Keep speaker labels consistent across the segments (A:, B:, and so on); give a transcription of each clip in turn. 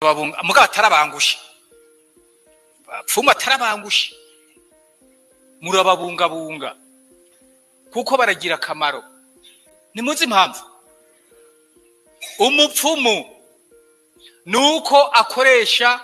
A: turababunga mugabo atarabangusha bapfumu atarabangusha murababungabunga kuko baragira akamaro nimuzi impamvu umupfumu ni uko akoresha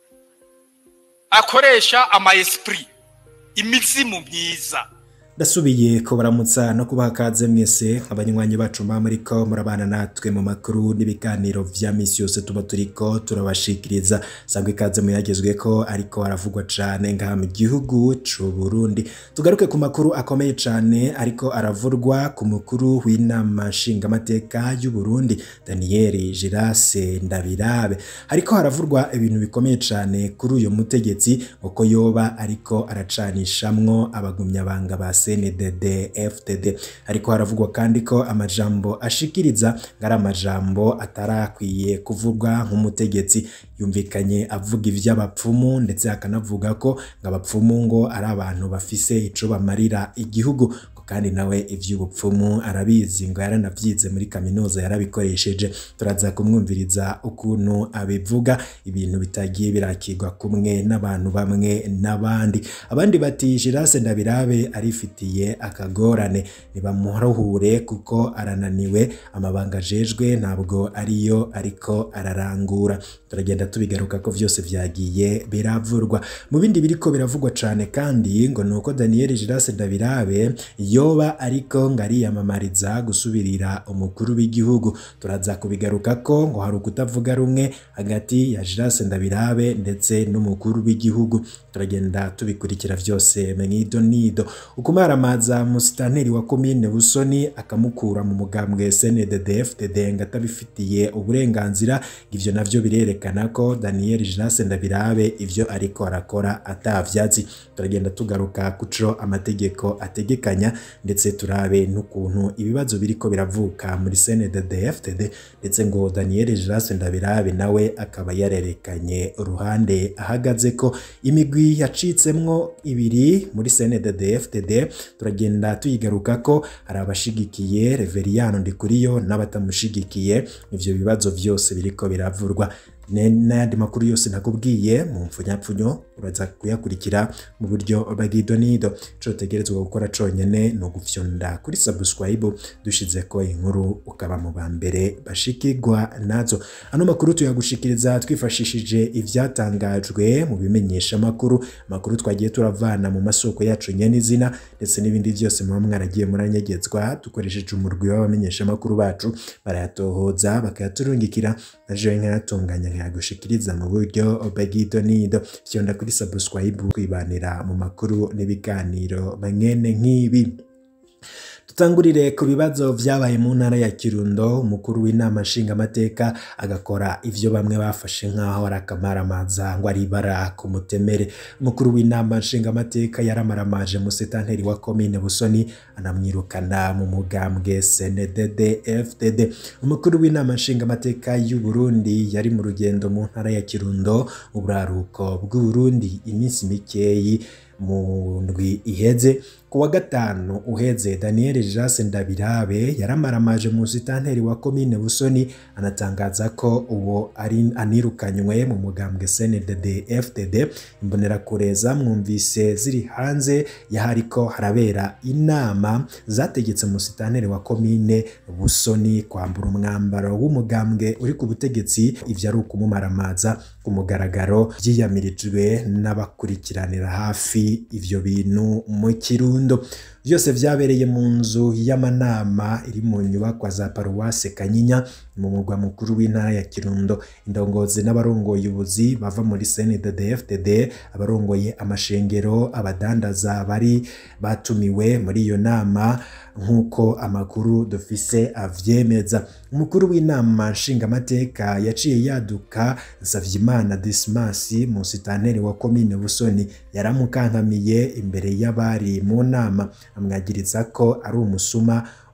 A: akoresha ama esprit imizimu myiza
B: ndasubiye kubaramutsa no kubaha kaze mwese abanywanyi bacu mba muriko murabana natwe mu makuru n'ibiganiro vya misi yose tuba turiko turabashikiriza sangwa ikaze muyagezweko ariko aravugwa cane ngaha mu gihugu c'u Burundi tugaruke ku makuru akomeye cane ariko aravurwa ku mukuru w'inama nshingamateka y'u Burundi Daniel Girase Ndabirabe ariko haravurwa ibintu bikomeye cane kuri uyu mutegetsi uko yoba ariko aracanishamwo abagumyabanga ba CNDD FDD ariko haravugwa kandi ko amajambo ashikiriza ngari amajambo atarakwiye kuvugwa nk'umutegetsi yumvikanye avuga ivy'abapfumu ndetse akanavuga ko ngo abapfumu ngo ari abantu bafise ico bamarira igihugu kandi nawe ivy'ubupfumu arabizi ngo yaranavyize muri kaminuza yarabikoresheje turaza kumwumviriza ukuntu abivuga ibintu bitagiye birakirwa kumwe n'abantu bamwe n'abandi abandi bati Girase Ndabirabe arifitiye akagorane nibamuruhure kuko arananiwe amabanga ajejwe ntabwo ariyo ariko ararangura turagenda tubigaruka ko vyose vyagiye biravurwa mu bindi biriko biravugwa cane kandi ngo nuko Daniel Girase Ndabirabe yoba ariko ngo ariyamamariza gusubirira umukuru w'igihugu turaza kubigaruka ko ngo hari ukutavuga rumwe hagati ya Girase Ndabirabe ndetse n'umukuru w'igihugu turagenda tubikurikira vyose mwido nido ukumaramaza musitanteri wa komine Busoni akamukura mu mugambwe CNDD-FDD ngo atabifitiye uburenganzira ivyo navyo birerekana ko Daniel Girase Ndabirabe ivyo ariko arakora atavyatsi turagenda tugaruka kuco amategeko ategekanya ndetse turabe n'ukuntu ibibazo biriko biravuka muri CNDD-FDD ndetse ngo Daniel Girase Ndabirabe nawe akaba yarerekanye uruhande ahagaze ko imigwi yacitsemwo ibiri muri CNDD-FDD turagenda tuyigaruka ko hari abashigikiye Reveriyano Ndikuriyo n'abatamushigikiye ivyo bibazo vyose biriko biravurwa n'ayandi makuru yose nakubwiye mu mpfunyapfunyo uraza kuyakurikira mu buryo bw'idonido ico utegerezwa gukora conyene ni ugufyonda kuri subscribe dushizeko inkuru ukaba mu ba mbere bashikirwa nazo ano makuru tuyagushikiriza twifashishije ivyatangajwe mu bimenyesha makuru makuru twagiye turavana mu masoko yacu nyene izina ndetse n'ibindi vyose muba mwaragiye muranyegezwa dukoresheje umurwi w'abamenyesha makuru bacu barayatohoza bakayaturungikira naje nkayatunganya nkayagushikiriza mu buryo bw'idonido fyonda kuri subscribe kwibanira mu makuru n'ibiganiro mwene nk'ibi tutangurire ku bibazo vyabaye mu ntara ya Kirundo umukuru w'inama nshingamateka agakora ivyo bamwe bafashe nk'aho ari akamaramaza ngo ari ibara ku mutemere umukuru w'inama nshingamateka yaramaramaje musitanteri wa komine Busoni anamwirukana mu mugambwe CNDD FDD umukuru w'inama nshingamateka y'u Burundi yari mu rugendo mu ntara ya Kirundo uburaruko bw'u Burundi iminsi mikeyi mu ndwi iheze ku wa gatanu uheze Daniel Girase Ndabirabe yaramaramaje mu sitanteri wa komine Busoni anatangaza ko uwo ari anirukanywe mu mugambwe CNDD FDD imbonerakure zamwumvise ziri hanze yahariko harabera inama zategetse mu sitanteri wa komine Busoni kwambura umwambaro w'umugambwe uri ku butegetsi ivyo ari ukumumaramaza ku mugaragaro vyiyamirijwe n'abakurikiranira hafi ivyo bintu mu Kirundo byose vyabereye mu nzu y'amanama iri mu nyubakwa za paruwase Kanyinya mu mugwa mukuru w'intara ya Kirundo indongozi n'abarongoye ubuzi bava muri CNDD-FDD abarongoye amashengero abadandaza bari batumiwe muri iyo nama nk'uko amakuru dufise avyemeza umukuru w'inama nshingamateka yaciye yaduka Nsavyimana Dismas musitanteri wa komine Busoni yaramukankamiye imbere y'abari mu nama amwagiriza ko ari umusuma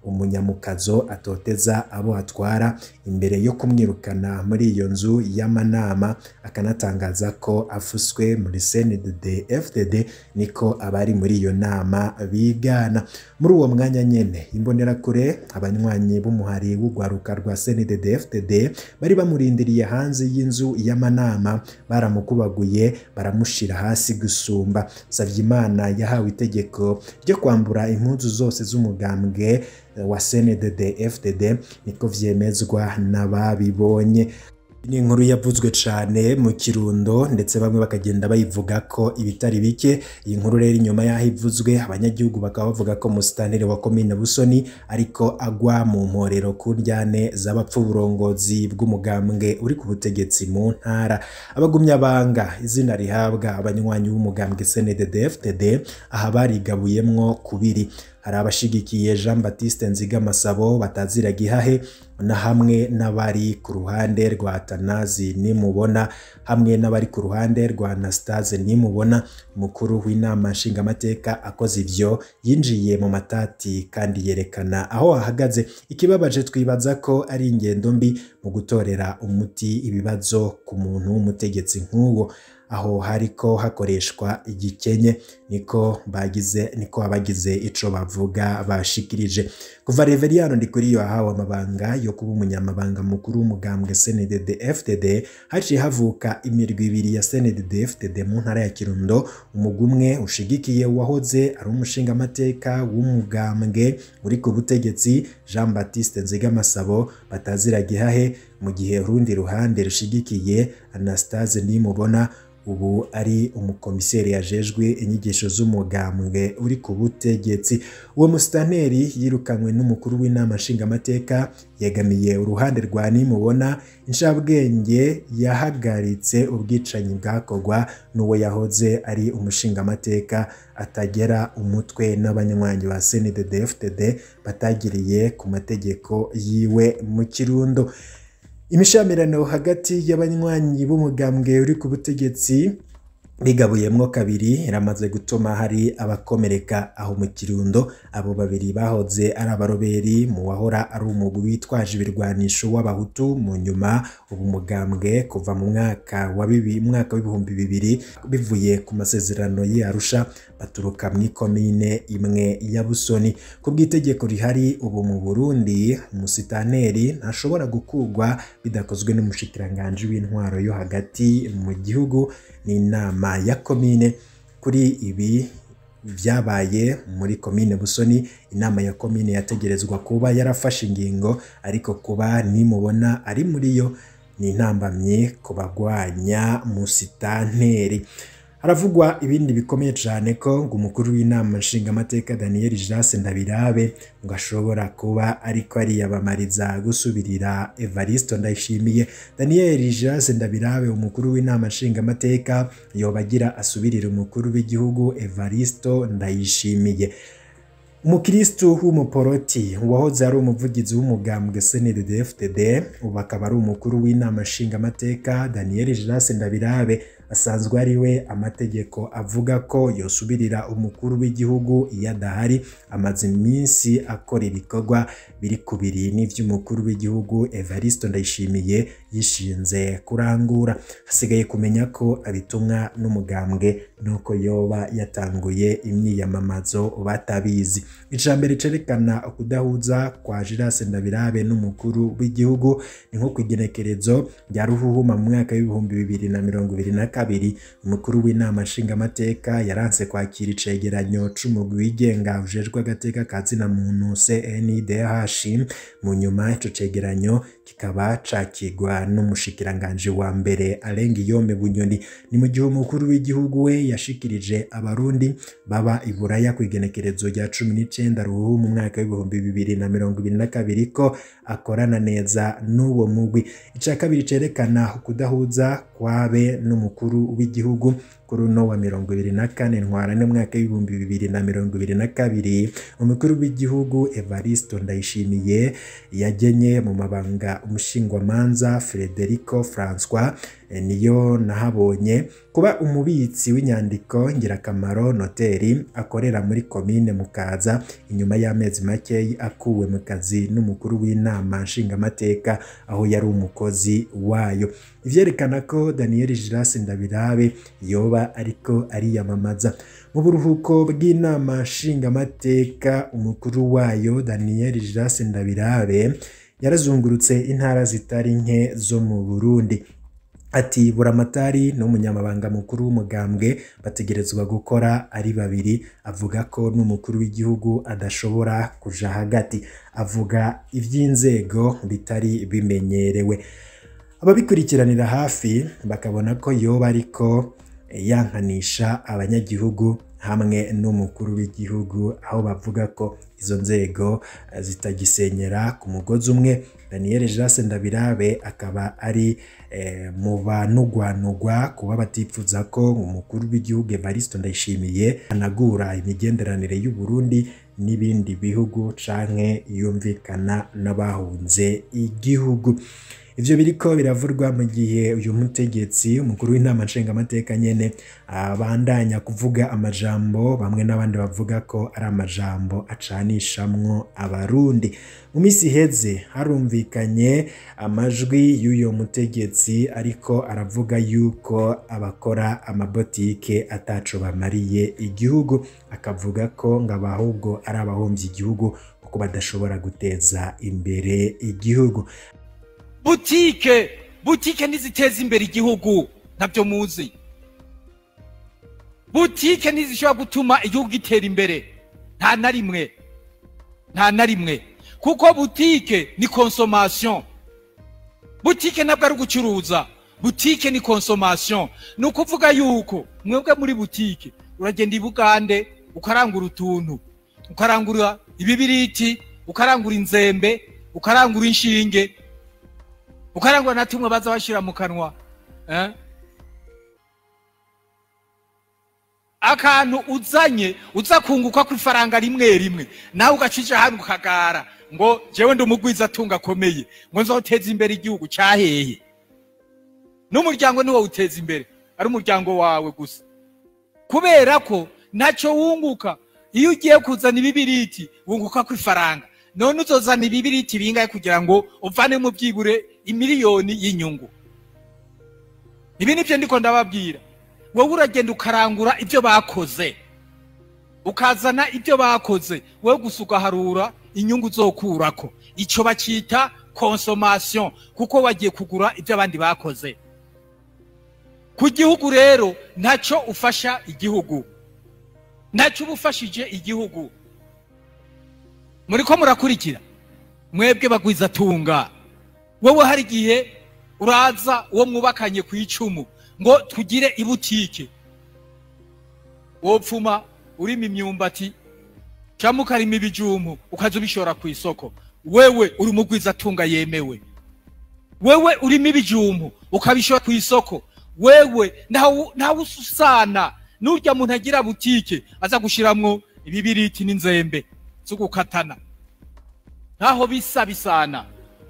B: umunyamukazo atoteza abo atwara imbere yo kumwirukana muri iyo nzu y'amanama akanatangaza ko afuswe muri CNDD FDD niko abari muri iyo nama bigana muri uwo mwanya nyene imbonerakure abanywanyi b'umuhari w'ugwaruka rwa CNDD FDD bari bamurindiriye hanze y'inzu y'amanama baramukubaguye baramushira hasi gusumba Savyimana yahawe itegeko ryo kwambura impuzu zose z'umugambwe wa CNDD FDD niko vyemezwa n'ababibonye ni inkuru yavuzwe cyane mu kirundo ndetse bamwe bakagenda bayivuga ko ibitari bike iyi nkuru rero inyuma y'aho ivuzwe abanyagihugu bakaba bavuga ko musitanire wa komine busoni ariko agwa mu mporero ku njyane z'abapfa uburongozi bw'umugambwe uri ku butegetsi mu ntara abagumya banga izina rihabwa abanywanyi b'umugambwe CNDD FDD aha barigabuyemwo kubiri hari abashigikiye Jean Baptiste Nzigamasabo batazira gihahe na hamwe n'abari ku ruhande rwa Tanazi nimubona hamwe n'abari ku ruhande rwa Anastase nimubona mukuru w'inama nshingamateka akoze ivyo yinjiye mu matati kandi yerekana aho ahagaze ikibabaje twibaza ko ari ingendo mbi mu gutorera umuti ibibazo ku muntu w'umutegetsi nk'uwo aho hariko hakoreshwa igikenye niko bagize niko abagize ico bavuga bashikirije kuva Reveriyano Ndikuriyo ahawe amabanga yo kuba umunyamabanga mukuru w'umugambwe CNDD FDD haciye havuka imirwi ibiri ya CNDD FDD mu ntara ya Kirundo umugwi umwe ushigikiye uwahoze ari umushingamateka w'umugambwe uri ku butegetsi Jean Baptiste Nzigamasabo batazira gihahe mu gihe urundi ruhande rushigikiye Anastase Nimubona ubu ari umukomiseri yajejwe inyigisho z'umugambwe uri ku butegetsi uwo musitanteri yirukanywe n'umukuru w'inama nshingamateka yegamiye uruhande rwa nimubona inshabwenge yahagaritse ubwicanyi bwakorwa n'uwo yahoze ari umushingamateka atagera umutwe n'abanywanyi ba CNDD FDD batagiriye ku mategeko yiwe mu kirundo imishamirano hagati y'abanywanyi b'umugambwe uri ku butegetsi bigabuyemwo kabiri iramaze gutuma hari abakomereka aho mu kirundo abo babiri bahoze ari abaroberi mu wahora ari umugwi witwaje ibirwanisho w'abahutu mu nyuma ubu mugambwe kuva mu mwaka wa bibi mwaka w'ibihumbi bibiri bivuye ku masezerano y'i Arusha baturuka mu ikomine imwe ya Busoni ku bw'itegeko rihari ubu mu Burundi umusitaneri ntashobora gukugwa bidakozwe n'umushikiranganji w'intwaro yo hagati mu gihugu n'inama ya komine kuri ibi byabaye muri komine Busoni inama ya komine yategerezwa kuba yarafashe ingingo ariko kuba nimubona ari muri yo ni intambamye ku bagwanya musitanteri haravugwa ibindi bikomeye cyane ko ngo umukuru w'inama nshingamateka Daniel Jase Ndabirabe ngo ashobora kuba ariko ariyamamariza gusubirira Evaristo Ndayishimiye Daniel Jase Ndabirabe umukuru w'inama nshingamateka yoba agira asubirira umukuru w'igihugu Evaristo Ndayishimiye umukristu w'umuporoti wahoze ari umuvugizi w'umugambwe CNDD FDD ubu akaba ari umukuru w'inama nshingamateka Daniel Jase Ndabirabe asanzwe ari we amategeko avuga ko yosubirira umukuru w'igihugu iyo adahari amaze iminsi akora ibikorwa biri kubiri n'ivy'umukuru w'igihugu Evaristo Ndayishimiye yishinze kurangura hasigaye kumenya ko abitumwa n'umugambwe nuko yoba yatanguye imyiyamamazo batabizi ijambere cerekana ukudahuza kwa Jirase Ndabirabe n'umukuru w'igihugu ni nko kwigenekerezo rya ruhuhuma mu mwaka w'ibihumbi bibiri na mirongo ibiri na kabiri umukuru w'inama nshingamateka yaranse kwakira icegeranyo c'umugwi wigenga ujejwe agateka ka zina muntu CNDH mu nyuma ico cegeranyo kikaba cakigwa n'umushikiranganji wa mbere Alenga Yome Bunyoni ni mu gihe umukuru w'igihugu we yashikirije abarundi baba i Buraya ku igenekerezo rya cumi n'icenda ruhu mu mwaka w'ibihumbi bibiri na mirongo ibiri na kabiri ko akorana neza n'uwo mugwi ica kabiri cerekana ukudahuza kwabe n'umukuru w'igihugu kuri uno wa mirongo ibiri na kane ntwarane mwaka w'ibihumbi bibiri na mirongo ibiri na kabiri umukuru w'igihugu Evaristo Ndayishimiye yagenye mu mabanga umushingwamanza Frederico Francois niyo nahabonye kuba umubitsi w'inyandiko ngirakamaro noteri akorera muri komine Mukaza inyuma y'amezi make akuwe mu kazi n'umukuru w'inama nshingamateka aho yari umukozi wayo ivyerekana ko Daniel Giras Ndabirabe yoba ariko ariyamamaza mu buruhuko bw'inama nshingamateka umukuru wayo Daniel Giras Ndabirabe yarazungurutse intara zitari nke zo mu Burundi ati buramatari n'umunyamabanga mukuru w'umugambwe bategerezwa gukora ari babiri avuga ko n'umukuru w'igihugu adashobora kuja hagati avuga ivy'inzego bitari bimenyerewe ababikurikiranira hafi bakabona ko yoba ariko yankanisha abanyagihugu hamwe n'umukuru w'igihugu aho bavuga ko izo nzego zitagisenyera ku mugozi umwe Daniel Jase Ndabirabe akaba ari eh, mu banugwanugwa kuba batifuza ko umukuru w'igihugu Evaristo Ndayishimiye anagura imigenderanire y'u Burundi n'ibindi bihugu canke yumvikana n'abahunze igihugu ivyo biriko biravurwa mu gihe uyu mutegetsi umukuru w'inama nshingamateka nyene abandanya kuvuga amajambo bamwe n'abandi bavuga ko ari amajambo acanishamwo abarundi mu minsi iheze harumvikanye amajwi y'uyo mutegetsi ariko aravuga yuko abakora amabotike ataco bamariye igihugu akavuga ko ngo abahubwo ari abahomvye igihugu kuko badashobora guteza imbere igihugu
A: butike butike ntiziteza imbere igihugu ntabyo muzi butike ntizishobora gutuma igihugu gitera imbere nta na rimwe nta na rimwe kuko butike ni konsomasiyo butike ntabwo ari ugucuruza butike ni konsomasiyo ni ukuvuga yuko mwebwe muri butike uragenda i bugande ukarangura utuntu ukarangura ibibiriti ukarangura inzembe ukarangura inshinge ukarangwa na tumwe baza bashira mu kanwa eh? akantu uzanye uza kunguka ku ifaranga rimwe rimwe nawe ugacija hano ukagara ngo jewe ndi umugwiza atunga akomeye ngo nzoteza imbere igihugu cyahehe n'umuryango niwo uteza imbere ari umuryango wawe gusa kubera ko ntacyo wunguka iyo ugiye kuzana ibibiriti wunguka ku ifaranga none uzozana ibibiriti bingahe kugira ngo uvane mu byibure imiliyoni y'inyungu ibi nibyo ndiko ndababwira wowe uragenda ukarangura ibyo bakoze ukazana ibyo bakoze wowe gusa ugaharura inyungu uzokurako icyo bacyita konsomasiyo kuko wagiye kugura ibyo abandi bakoze ku gihugu rero ntacyo ufasha igihugu ntacyo uba ufashije igihugu muri ko murakurikira mwebwe bagwizatunga wowe hari igihe uraza uwo mwubakanye ku icumu ngo tugire ibutike wopfuma urima imyumbati cyangwa ukarima ibijumu ukaza ubishora ku isoko wewe uri umugwizatunga yemewe wewe urimo ibijumbu ukabishora ku isoko wewe ntawe ususana n'urya muntu agira butike aza gushiramwo ibibiriti n'inzembe zo gukatana ntaho bisa bisana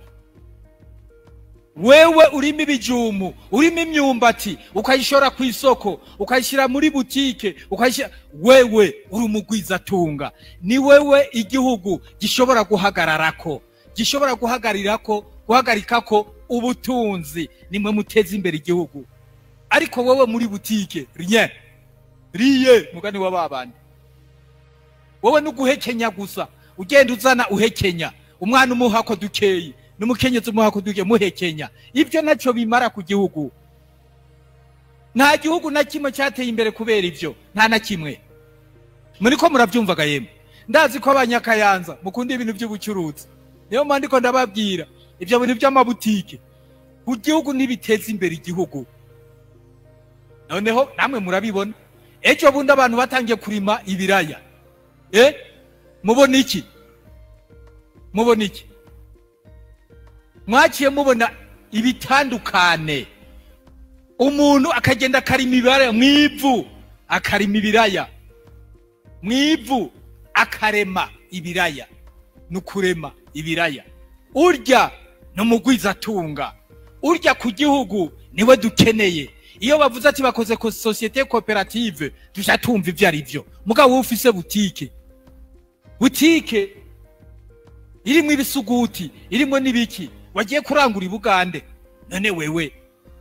A: wewe urimo ibijumu urimo imyumbati ukayishora ku isoko ukayishyira muri butike ukayishyira wewe uri umugwizatunga ni wewe igihugu gishobora guhagararako gishobora guhagarirako guhagarikako ubutunzi nimwe muteza imbere igihugu ariko wowe muri butike rien riye mugani wa babandi wowe nuguhekenya gusa ugenda uzana uhekenya umwana umuhako dukeyi n'umukenyezi umuhako duke muhekenya ibyo nacyo bimara ku gihugu nta gihugu na kimwe cyateye imbere kubera ibyo nta na kimwe muri ko murabyumvaga yemwe ndazi ko abanyakayanza mukunda ibintu by'ubucuruzi niyo mpamvu ndiko ndababwira ibyo bintu by'amabutike ku gihugu ntibiteza imbere igihugu noneho namwe murabibona ejo bundi abantu batangiye kurima ibiraya eh mubona iki mubona iki mwaciye mubona ibitandukane umuntu akagenda akarima ibiraya mu ivu akarima ibiraya mu ivu akarema ibiraya ni ukurema ibiraya urya ni umugwizatunga urya ku gihugu niwe dukeneye iyo bavuze ati bakoze ko sosiyete koperative tujya tumva ibyo ari byo mugabo wowe ufise butike butike irimo ibisuguti irimo n'ibiki wagiye kurangura i bugande none wewe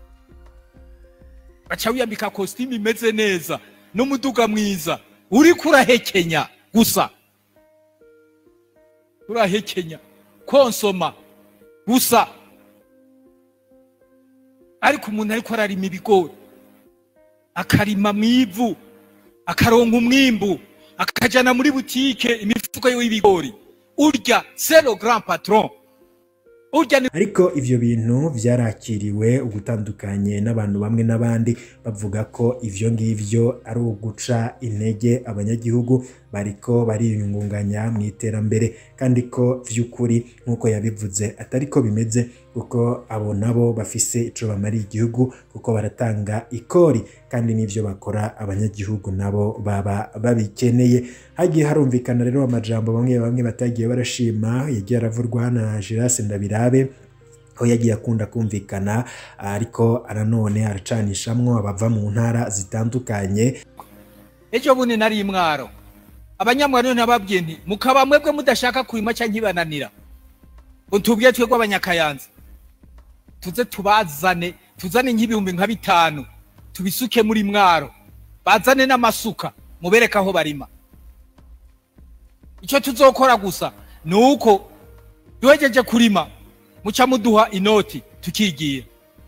A: baca wiyambika kositimu imeze neza n'umuduga mwiza uri kurahekenya gusa urahekenya konsoma gusa ariko umuntu ariko ararima ibigori akarima mu ivu akaronka umwimbu akajana muri butike imifuko y'ibigori urya zero grand patron urya ni
B: ariko ivyo bintu vyarakiriwe ugutandukanye n'abantu bamwe n'abandi bavuga ko ivyo ngivyo ari uguca intege abanyagihugu bariko bariyungunganya mu iterambere kandi ko vy'ukuri nk'uko yabivuze atari ko bimeze kuko abo nabo bafise ico bamariye igihugu kuko baratanga ikori kandi n'ivyo bakora abanyagihugu nabo baba babikeneye hagiye harumvikana rero amajambo bamwe bamwe batagiye barashima yagiye aravurwa na Girase Ndabirabe aho yagiye akunda kumvikana ariko nanone aracanishamwo abava mu ntara zitandukanye
A: ejo bundi nari imwaro abanyamwaro nababwiye nti mukaba mwebwe mudashaka kurima cyangwa nkibananira ngo tubwiye twebwe abanyakayanza tuze tubazane tuzane nk'ibihumbi nka bitanu tubisuke muri mwaro bazane n'amasuka mubereke aho barima icyo tuzokora gusa ni uko duhejeje kurima muca muduha inoti tukigira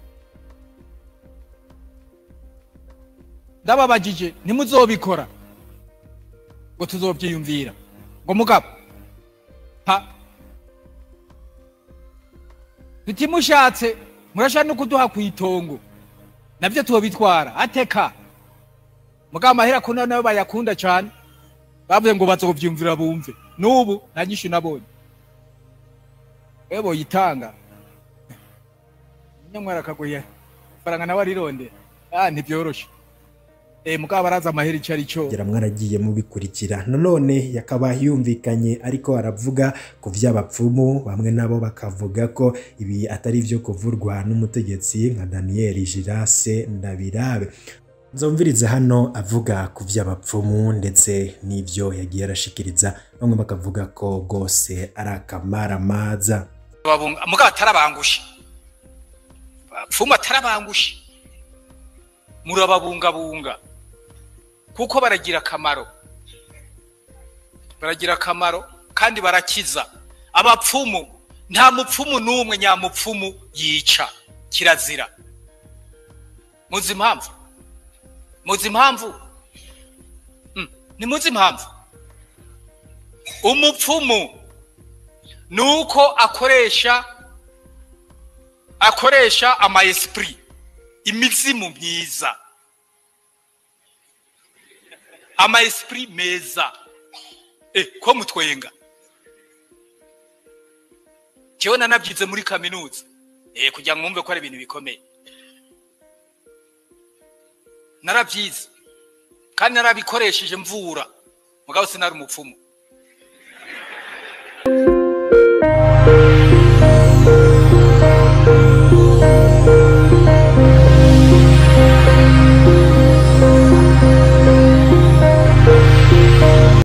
A: ndababajije ntimuzobikora ngo tuzobyiyumvira ngo mugabo ha tutimushatse murashaka no kuduha ku itongo nabyo tubitwara ateka mugabo amahera ko nayo bayakunda cyane bavuze ngo bazobyumvira bumve n'ubu nta nyinshi nabonye ebo yitanga nyamwara akagoye faranga nawe arirondera ah ntibyoroshe eh mugabo araza amahera icyo ari cyo
B: kugira mwaragiye mubikurikira nanone yakaba yumvikanye ariko aravuga ku vy'abapfumu bamwe nabo bakavuga ko ibi atari vyo kuvurwa n'umutegetsi nka Daniel Girase Ndabirabe nzumviriza hano avuga ku vy'abapfumu ndetse n'ivyo yagiye arashikiriza bamwe bakavuga ko rwose ari akamaramaza
A: babunga mugabo atarabangusha abapfumu atarabangusha murababungabunga kuko baragira akamaro baragira akamaro kandi barakiza abapfumu nta mupfumu n'umwe nyamupfumu yica kirazira muzi impamvu muzi impamvu Mm, ntimuzi impamvu umupfumu ni uko akoresha akoresha ama esprit imizimu myiza ama esprit meza eh ko mutwenga jewe nanabyize muri kaminuza eh kugira ngo mwumve ko ari ibintu bikomeye narabyize kandi narabikoresheje mvura mugabo sinari umupfumu